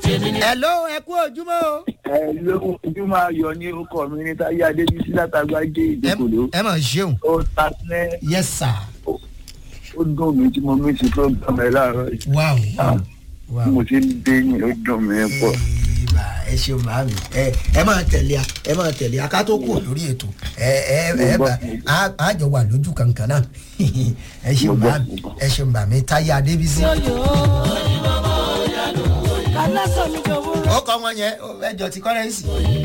hello ẹ kú ojúmọ́ o. ẹ ló ojú máa yọ ní orúkọ mi ní táyé adébísí látàgbájé ìdókòló ẹ mà ṣeun. ó ta sílẹ̀ yes sir. ó dùn mí tí mo mí sí program ẹ láàárọ̀ yìí wow Ah. wow. bí mo ti ń dé yìí ó dùn mí pọ̀. ìbà ẹ ṣeun màámi ẹ ẹ máa tẹ̀lé a ẹ máa tẹ̀lé a ká tó kù lórí ètò ẹ ẹ ẹ bá a a jọ wà lójú kankan náà ẹ ṣeun Mo gbọ́, màámi mo gbọ́. ẹ ṣeun màámi táyé adébísí. ó kọ́ wọn yẹn ó ẹjọ́ ti kọ́rẹ́ǹsì.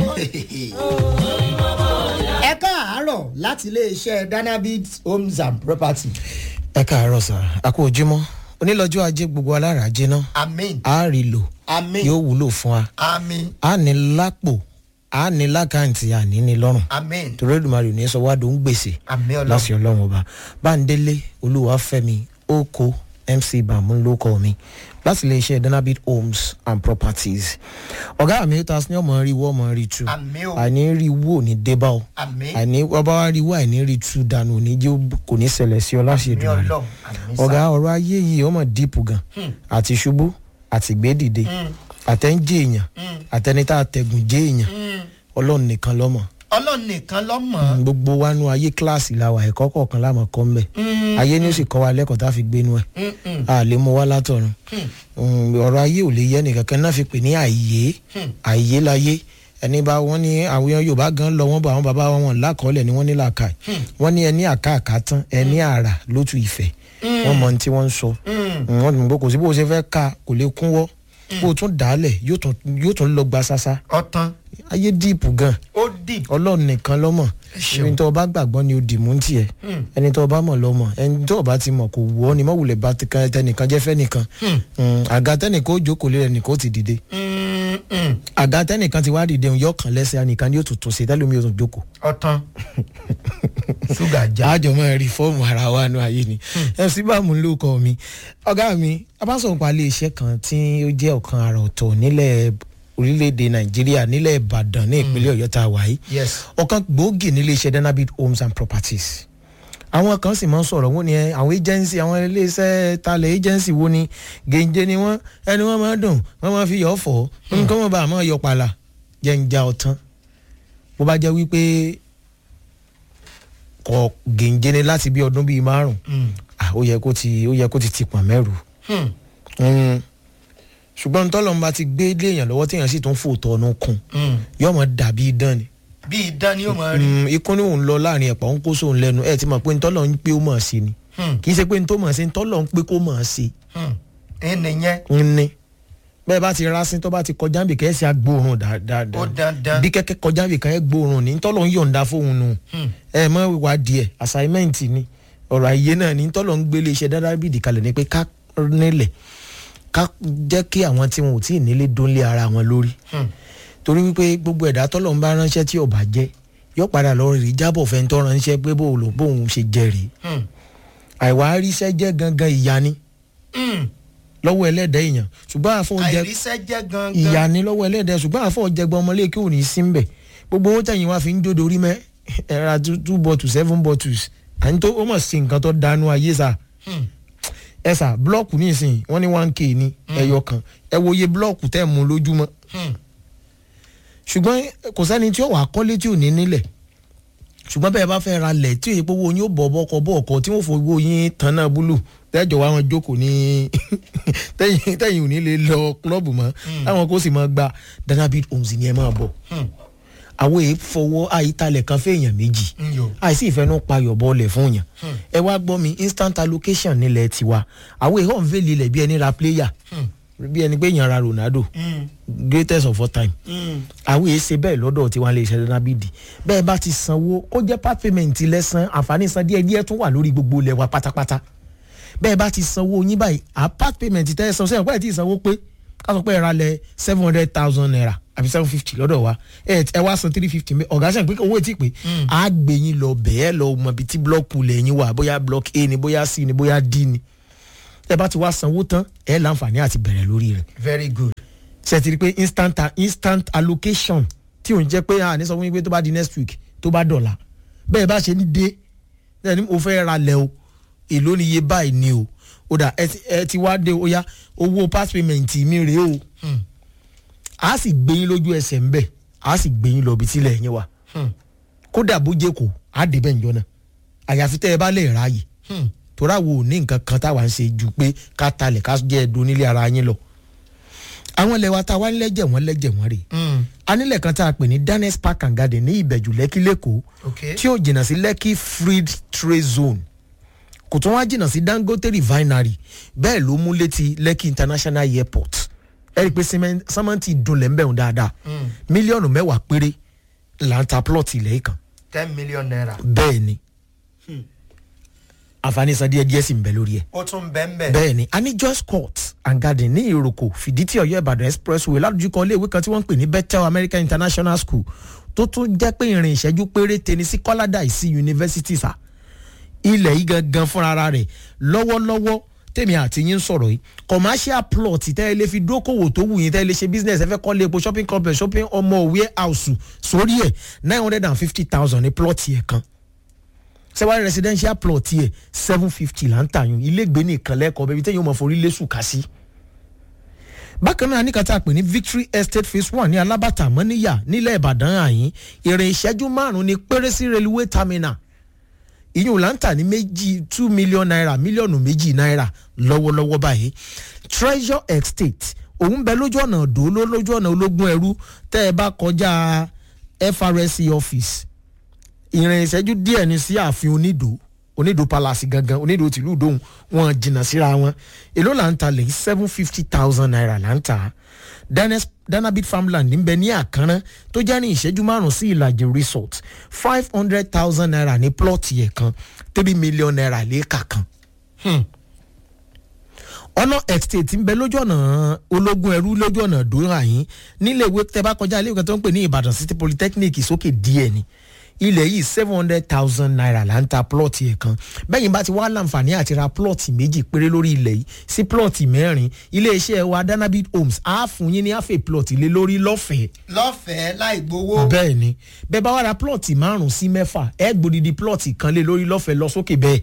ẹ káàárọ̀ láti iléeṣẹ́ danabit homes and property. ẹ káàárọ̀ sà a kú ojúmọ́ onílọ́jọ́ ajé gbogbo alára jiná amen a rí lò amen yóò wúlò fún wa amen a ní lápò a ní lákàntì àní ní lọ́rùn amen torí èdùmarè ò ní sọ wá dó ń gbèsè amen ọlọ́run láti ọlọ́run ọba báńdélé olúwàfẹ́mi oko mc bàmú ló kọ́ mi láti lè ṣe danabit homes and properties ọ̀gá mi ta sí ní ọmọ rí wọ́ ọmọ rí tu Àmín o. àní rí wò ní débà o amen àní ọba wa rí wò àìní rí tu dànù òní jẹ́ ó- kò ní ṣẹlẹ̀ sí ọ láṣẹ amen ìdùnnú ọlọ́run amen ọ̀gá ọ̀rọ̀ ayé yìí ọmọ díìpù gan àti ṣubú àti gbédìde àtẹ̀ǹjẹ̀ èèyàn àtẹni tá a tẹ̀gùn jẹ́ èèyàn ọlọ́run nìkan lọ́mọ ọlọ́run nìkan lọ́mọ. gbogbo wa nu ayé kíláàsì la wà ẹ̀kọ́ kọ̀ọ̀kan láàmú kọ́ ń bẹ̀ ayé ni ó sì kọ́ wa lẹ́kọ̀ọ́ tá a fi gbénu ẹ̀ a lè mú wa látọ̀run Mm, ọ̀rọ̀ ayé ò lè yẹ nìkankan náà fi pè ní àyè àyè láyé ẹni bá wọn ní àwọn yorùbá gan lọ wọn bá àwọn bàbá wọn lákọọlẹ ni wọn ní làákà wọn ní ẹni àkàkà tán ẹni àrà lótú ìfẹ wọn mọ ohun tí wọn ń sọ wọn ní bó kò sí bó ṣe fẹ́ ka kò lè kúnwọ́ bó o tún dàálẹ̀ yóò tún- yóò tún lọ gba sásá ọtán ayé díìpù gan ó dì ọlọ́run nìkan lọ́mọ̀ ṣeun. ẹni tó o bá gbàgbọ́ ni o dì mú tiẹ̀ ẹni tó o bá mọ̀ lọ́mọ̀ ẹni tó o bá ti mọ̀ kò wù ọ́ ni mọ̀wulẹ̀ bá ti kan tẹnìkan jẹ́ fẹ́nìkan Mm, àga tẹnìkan ó jókòó lé ẹnìkan ó ti dìde àga tẹnìkan ti wá dìde òun yóò kàn lẹ́sẹ̀ ẹnìkan ni yóò tún tún ṣe tẹ́lẹ̀ omi yóò tún jókòó. ọtán ṣúgà já àjọ máa rí fọ́ọ̀mù ara wa nu ayé ni mc bámu ló kọ mi ọ̀gá mi abásọ̀npa ilé iṣẹ́ kan tí ó jẹ́ ọ̀kan àrà ọ̀tọ̀ nílẹ̀ orílẹ̀-èdè nàìjíríà nílẹ̀ ìbàdàn ní ìpínlẹ̀ ọ̀yọ́ tá a wà yìí yes ọ̀kan gbòógì nílé iṣẹ́ danabit homes and properties àwọn kan sì máa ń sọ̀rọ̀ wọ́n ní ẹ àwọn agency àwọn iléeṣẹ́ talẹ̀ agency wo ni gèǹjẹ ni wọ́n ẹni wọ́n máa dùn wọ́n máa fi yọ̀ ọ́ fọ́ nǹkan wọn bá a máa yọ pàlà jẹ́ ń já ọ̀tán bó bá jẹ́ wípé kọ gèǹjẹ ni láti bí ọdún bíi márùn ah, ó yẹ kó ti ó yẹ kó ti ti pọ̀n mẹ́rù Mm. ṣùgbọ́n tọ́lọ́mùbá ti gbé léèyàn lọ́wọ́ téèyàn sì tún fòótọ́ ọ̀nù kùn yọ̀ọ́ dàbí idán ni bí idán ni ó máa rí Mm, ikú ni òun lọ láàrin ẹ̀pà òun kó sóun lẹ́nu ẹ̀ ti mọ̀ pé ntọ́lọ̀ ń pé ó mọ̀ sí ni kì í ṣe pé ntọ́ mọ̀ sí ntọ́lọ̀ ń pé kó mọ̀ sí ẹnì yẹn ń ní bẹ́ẹ̀ bá ti rásín tó bá ti kọjá níbi kẹ́ ẹ̀ sì agbóòrùn dáadáa ó dandan bí kẹ́kẹ́ kọjá níbi kan ẹ̀ gbóòrùn ní ntọ́lọ̀ ń yọ̀ǹda fóun nù ẹ̀ mọ̀ wá díẹ̀ assignment ni ọ̀rọ̀ àyè náà ní ntọ́lọ̀ ń gbélé iṣẹ́ dáadáa bìdì kalẹ̀ ní pé ká nílẹ̀ ká jẹ́ kí àwọn tí wọn ò tí ì nílé dónlé ara wọn lórí torí wípé gbogbo ẹ̀dá tọ́lọ̀ ń bá ránṣẹ́ tí ò bá jẹ́ yóò padà lọ rí jábọ̀ fẹ́ ń tọ́ ránṣẹ́ pé bóun lò bóun ṣe jẹ rèé àìwá ríṣẹ́ jẹ́ gangan ìyá ni lọ́wọ́ ẹlẹ́dẹ̀ èèyàn ṣùgbọ́n àfọ̀ jẹ àìríṣẹ́ jẹ́ gangan ìyá ni lọ́wọ́ ẹlẹ́dẹ̀ ṣùgbọ́n àfọ̀ jẹgbọ́n ọmọlé kí ò ní sí ń bẹ̀ gbogbo owó tẹ̀yìn wá fi ń jódo rí mẹ́ ẹ̀ra two two bottles seven bottles à ń tó ó mọ̀ sí nǹkan tó dánú ayé sà ẹ sà blọọkù nísìnyí wọ́n ní one k ní ẹyọ kan ẹ wo iye blọọkù tẹ̀ mú lójúmọ́ ṣùgbọ́n kò sẹ́ni tí ó wà kọ́lé tí ò ní nílẹ̀ ṣùgbọ́n bẹ́ẹ̀ bá fẹ́ ra lẹ̀ tí òye pówó yín ó bọ̀ bọ́kọ bọ́ọ̀kọ tí wọ́n fowó yín tán náà búlù tẹ́jọ́ wa wọn jókòó ní tẹ́yìn tẹ́yìn ò ní lè lọ klọ́ọ̀bù mọ́ táwọn kó sì máa gba danabit homes ni ẹ máa bọ̀ àwọn èyí fọwọ́ àyítalẹ̀ kan fẹ́ẹ̀yàn méjì Yo. àìsí ìfẹ́nú payọ̀ bọ́ọ̀lẹ̀ fún yàn ẹ wá gbọ́ mi instant allocation nílẹ̀ tiwa àwọn èyí hàn fẹ́ẹ̀lì ilẹ̀ bí ẹni ra player bí ẹni pé yàn ra ronaldo greatest of all time àwọn èyí ṣe bẹ́ẹ̀ lọ́dọ̀ tí wọ́n lè ṣe danabidi bẹ́ẹ̀ bá ti sanwó kó jẹ́ part payment lẹ́sàn àǹfààní san díẹ̀ díẹ̀ tún wà lórí gbogbo ilẹ̀ wa pátápátá bẹ́ẹ̀ bá ti sanwó yín báyìí à part payment tẹ́ ẹ san sẹ́yìn pẹ́ẹ́ tí ì sanwó pé ká sọ pé ẹ ra lẹ̀ seven hundred thousand naira àbí seven fifty lọ́dọ̀ wa ẹ ẹ wá san three fifty ọ̀gá sẹ́yìn pé owó ètí pé á gbé yín lọ bẹ́ẹ̀ lọ mọ ibi tí blọ́ọ̀kù lẹ́yìn wà bóyá block a ni bóyá c ni bóyá d ni ẹ bá ti wá sanwó tán ẹ láǹfààní àti bẹ̀rẹ̀ lórí rẹ̀ very good ṣe ti rí pé instant instant allocation tí ò ń jẹ́ pé àní sọ fún mi pé tó bá di next week tó bá dọ̀la bẹ́ẹ̀ bá ṣe ní dé ẹ ní mo fẹ́ ra lẹ̀ o èló ni iye báyìí ni o ó dà ẹ ti- ẹ ti wá dé o yá owó pass payment mi rèé o a sì gbé yín lójú ẹsẹ̀ ń bẹ̀ a sì gbé yín lọ ibi tílẹ̀ yín wà kódà bó jẹ́ kó a dé bẹ́ẹ̀ njọ́ náà àyàfi tẹ́ ẹ bá lè ráàyè tóra wo ní nǹkan kan táwa ń ṣe ju pé ká talẹ̀ ká jẹ́ ẹ̀dùn nílé ara yín lọ àwọn ilẹ̀ wa tá a wá nílẹ̀jẹ̀ wọ́n lẹ́jẹ̀ wọ́n rè anílẹ̀ kan tá a pè ní danes park and garden ní ìbẹ̀jù lẹ́kí lẹ́kọ̀ọ́ ok tí ó jìnnà sí lẹ́kí freed trade zone kò tún wá jìnnà sí dangote refinery bẹ́ẹ̀ ló mú létí lẹ́kí international airport ẹ rí i pé sẹ́mẹ́n- sẹ́mẹ́ntì dunlẹ̀ ń bẹ̀rù dáadáa mílíọ̀nù mẹ́wàá péré là ń ta plọ̀tì ilẹ̀ yìí kan ten million naira bẹ́ẹ̀ ni àǹfààní san díẹ̀ díẹ̀ sì ń bẹ lórí ẹ̀ ó tún bẹ́ẹ̀ bẹ́ẹ̀ bẹ́ẹ̀ ni a ní joyce court and garden ní ìròkò fìdítì ọ̀yọ́ ìbàdàn expressway ládùjúkọ iléèwé kan tí wọ́n ń pè ní bethel american international school tó tún jẹ́ pé ìrìn ìṣẹ́jú péréte ní sí kọ́ládà ìsí yunifásitì sà ilẹ̀ yìí gangan fúnra rẹ̀ lọ́wọ́lọ́wọ́ tèmi àti yín sọ̀rọ̀ yìí commercial plot tẹ́ ẹ lè fi dókòwò tó wù yín tẹ́ ẹ lè ṣe business ẹ fẹ́ kọ́ lé epo shopping complex shopping ọmọ warehouse sórí ẹ̀ nine hundred and fifty thousand ní plot yẹn kan sẹ́wárí residential plot yẹ seven fifty là ń tàyún ilégbé nìkan lẹ́kọ̀ọ́ bẹ́ẹ̀ bí tẹ́yìn ó mọ̀ forí lẹ́sùn ká sí. bákan náà níkan tá a pè ní victory estate phase one ní alábàtà mọ́níyà nílẹ̀ ìbàdàn àyín ìrìn ìṣẹ́jú márùn-ún ní péré sí railway terminal ìyún là ń tà ní méjì two million naira mílíọ̀nù méjì náírà lọ́wọ́lọ́wọ́ báyìí treasure estate òun bẹ lójú ọ̀nà òdò lójú ọ̀nà ológun ẹrú tẹ́ ẹ bá kọjá FRSC office ìrìn ìṣẹ́jú díẹ̀ ní sí ààfin onídò onídò palace gangan onídò tìlú ìdóhùn wọn jìnnà síra wọn èló là ń ta lè seven fifty thousand naira là ń ta Danes- danabit farmland ń bẹ ní àkànrán tó jẹ́ ní ìṣẹ́jú márùn-ún sí ìlàjì resort five hundred thousand naira ní plọ́ọ̀tì ẹ̀ kan three million naira léèkà kan ọ̀nà estate ń bẹ lójú ọ̀nà ológun ẹrú lójú ọ̀nà dòrà yín nílé ìwé tẹ bá kọjá ilé ìwé kan tó ń pè ní ìbàdàn city polytechnic sókè díẹ̀ ni ilẹ̀ yìí seven hundred thousand naira là ń ta plọ̀tì ẹ̀ kan bẹ́yìn bá ti wá láǹfààní àti ra plọ̀tì méjì péré lórí ilẹ̀ yìí sí plọ̀tì mẹ́rin iléeṣẹ́ wa danabit homes á fún yín ní àfẹ́ plọ̀tì lé lórí lọ́fẹ̀ẹ́ lọ́fẹ̀ẹ́ láì gbowó bẹ́ẹ̀ ni bẹ́ẹ̀ bá wá ra plọ̀tì márùn-ún sí mẹ́fà ẹ gbòdìdí plọ̀tì kan lé lórí lọ́fẹ̀ẹ́ lọ sókè bẹ́ẹ̀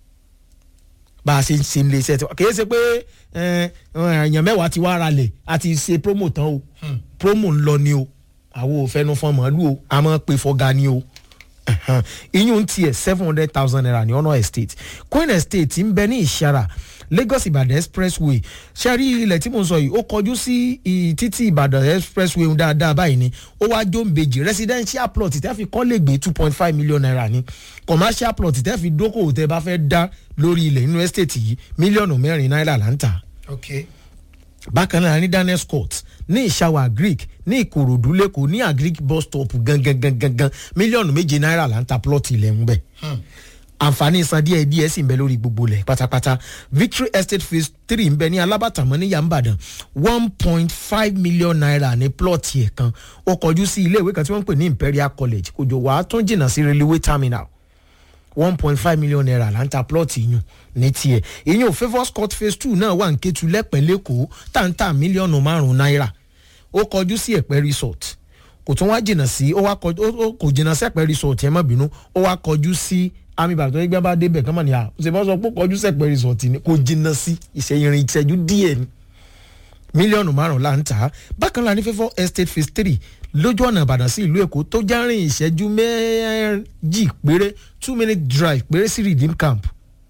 bá a ṣe ń ṣe ilé iṣẹ́ tiwa kì í ṣe pé ẹ, èèyàn mẹ́wàá ti wá ra lẹ̀ a ti ṣe promo tán o promo ń lọ ni o àwọn ò fẹnu fọn màálù o a máa pe fọga ni o Ẹ̀hán. iyún tiẹ̀ seven hundred thousand naira ní ọ̀nà estate queen estate ń bẹ ní ìṣara lagos ibadan expressway ṣẹ́rí ilẹ̀ tí mo sọ yìí ó kọjú sí ì- títí ibadan expressway ń dáadáa báyìí ni ó wá jó ń bèjì residential plot tẹ́ fi kọ́ lè gbé two point five million naira ni commercial plot tẹ́ fi dókòwò tẹ́ bá fẹ́ dá lórí ilẹ̀ inú estate yìí mílíọ̀nù mẹ́rin náírà là ń tà ok bákan náà ní daniels court ní ìṣàwà greek ní ìkòròdú lẹ́kọ̀ọ́ ní agric bus stop gangan gangan gangan mílíọ̀nù méje náírà là ń ta plọ́ọ̀tì ilẹ̀ ń bẹ̀. àǹfààní san díẹ̀ díẹ̀ sì ń bẹ lórí gbogbo ilẹ̀ pátápátá victory estate phase three ń bẹ ní alábàtàmọ́ ní yàmbàdàn one point five million naira ní plọ́ọ̀tì ẹ̀ kan ó kọjú sí ilé ìwé kan tí wọ́n ń pè ní imperial college kò jọ wàá tún jìnnà sí railway terminal one point five million naira là ń ta plọ́ọ̀tì yùn ní tiẹ̀ ìyún favours court phase two náà wà ní kétu lẹ́pẹ́ lẹ́kọ̀ọ́ tá ń ta mílíọ̀nù márùn-ún náírà ó kọjú sí ẹ̀pẹ́ resort kò tún wá jìnnà sí ó wá kọjú ó- ó kò jìnnà sí ẹ̀pẹ́ resort ẹ̀ má bínú ó wá kọjú sí àmì ìbàdàn tó gbé bá débẹ̀ kán mọ̀ ní à ṣe bá sọ pé ó kọjú sí ẹ̀pẹ́ resort ni kò jìnnà sí ìṣẹ̀yìnrìn ìṣẹ́jú díẹ̀ ni mílíọ̀nù márùn-ún là ń tà á bákan náà ní favour estate phase three lójú ọ̀nà ìbàdàn sí ìlú èkó tó já rìn ìṣẹ́jú méjì péré two minute drive péré sí redeem camp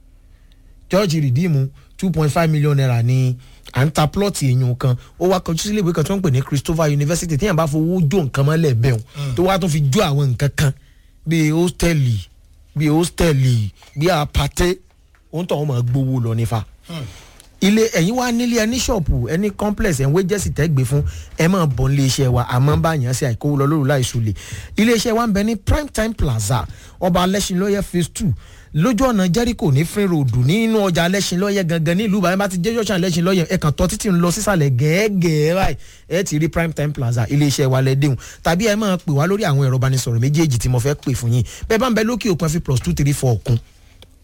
george redeem two point five million naira ní à ń ta plọ́ọ̀tì èèyàn kan ó wá kọjú sílé ìwé kan tó ń pè ní christopher university téèyàn bá fowó jó nǹkan mọ́lẹ̀ bẹ́ẹ̀ tó wá tó fi jó àwọn nǹkan kan bíi hóstẹ́ẹ̀lì bíi hóstẹ́ẹ̀lì bíi apàtẹ́ òun tó wọn máa gbowó lọ nífa ilé ẹ̀yin wá nílé ẹni ṣọ́ọ̀pù ẹni complex ẹ̀ ń wé jẹ́sì tẹ́gbẹ́ fún ẹ máa bọ̀ nílé iṣẹ́ wa àmọ́ bá yàn sí àìkówó lọ lóru láìsù lè ilé iṣẹ́ wa ń bẹ ní prime time plaza ọba alẹ́sìnlọ́yẹ phase two lójú ọ̀nà jericho ní free road nínú ọjà alẹ́sìnlọ́yẹ gangan nílùú bàbá bá ti jẹ́ jọ́sàn alẹ́sìnlọ́yẹ ẹ̀ kàn tọ́ títí ń lọ sísàlẹ̀ gẹ́gẹ́ báyìí ẹ ti rí prime time plaza ilé iṣẹ́ wa lẹ́dẹ̀hùn tàbí ẹ máa pè wá lórí àwọn ẹ̀rọ ìbánisọ̀rọ̀ méjèèjì tí mo fẹ́ pè fún yín bẹ́ẹ̀ bá ń bẹ lókè òkun ẹ fi plus two three four kún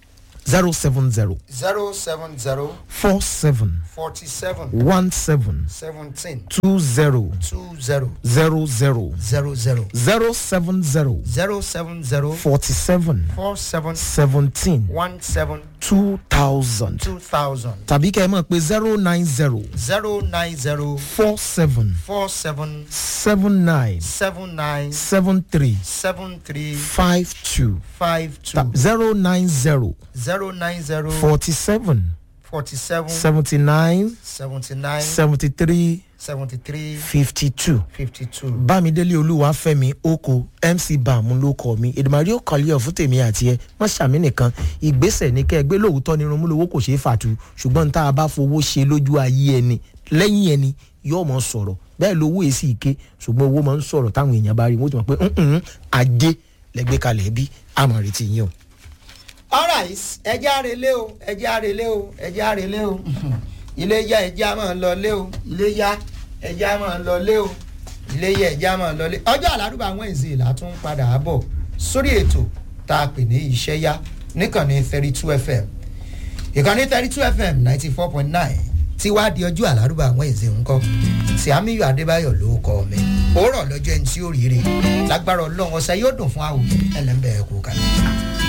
zero seven zero zero seven zero four seven forty seven one seven seventeen two zero two zero zero zero zero zero zero seven zero zero seven zero forty seven four seven seventeen one seven two thousand two thousand tàbí kẹ́ ẹ mọ̀ pé zero nine zero zero nine zero four seven four seven seven nine seven nine seven three seven three five two five two zero nine zero zero nine zero forty seven forty seven seventy nine seventy nine seventy three seventy three fifty two. fifty two. bámidélé olúwàfẹ́mi oko mc bàmú ló kọ mi èdèmàrí òkàlẹ́ ọ̀fún tèmi àti ẹ wọ́n ṣàmì nìkan ìgbésẹ̀ ní kẹ́ ẹ gbé lóòótọ́ ni irunmúlówó kò ṣeé fàtú ṣùgbọ́n tá a bá fowó ṣe lójú ayé ẹni lẹ́yìn ẹni yóò mọ̀ sọ̀rọ̀ bẹ́ẹ̀ lówó èsì ike ṣùgbọ́n owó máa ń sọ̀rọ̀ táwọn èèyàn bá rí wọ́n ti mọ̀ pé "Mm-mm, ajé lẹ́gbẹ́ kalẹ̀ bí àmọ̀ retí yín o. alright ẹjẹ́ àrèlé o ẹjẹ́ àrèlé o ẹjẹ́ àrèlé o ilé yá ẹjẹ́ àmọ́ lọ lé o ilé yá ẹjẹ́ àmọ́ lọ lé o ilé yá ẹjẹ́ àmọ́ lọ lé ọjọ́ àlárúbà àwọn èzè là tún padà bọ̀ sórí ètò tá a pè ní iṣẹ́ yá níkànnì thirty two fm ìkànnì thirty two fm ninety four point nine tí wàá di ọjọ́ àlárúbà àwọn èzè ńkọ́ tí amíyọ adébáyọ̀ ló kọ́ mi òórọ̀ lọ́jọ́ ẹni tí ó rí rè lágbára ọlọ́run ọ̀sẹ̀ yóò dùn fún àwọn ẹlẹ́mbẹ̀ẹ́ kú kalẹ̀.